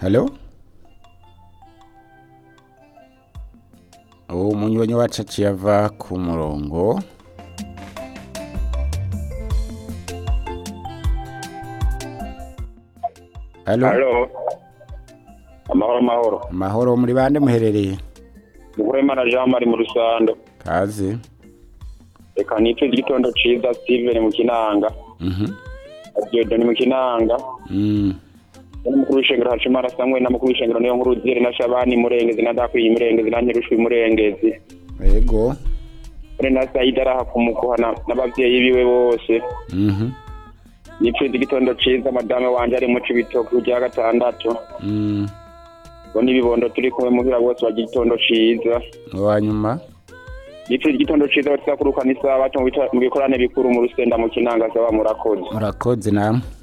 halo uwo munywanyi wacu aciye ava ku murongo halo Halo. Amahoro amahoro. amahoro muri bande muherereye Muhoremana Jean Marie mu Rusando. kaze Reka nitwe igitondo ciza Steven mu Kinanga. mhm Diodoni mu Kinanga. mm N'umukuru w'ishengero Hacimara Samuel n'umukuru w'ishengero niyo nkuru Zire na Shabani Murengezi na Dakwiye Murengezi na Nyirushwi Murengezi. yego Ore na Saida araha kumukuhana n'abavyeyi biwe bose. mhm Nitwe igitondo ciza madame wanje ari mu Cibitoke rya gatandatu. mm Bo n'ibibondo turi kumwe muhira bose bagira igitondo ciza. uwa nyuma Nitwe igitondo ciza batizakurukana isaha bato mu bikorane bikuru mu Rusenda mu Kinanga saba murakoze. murakoze namwe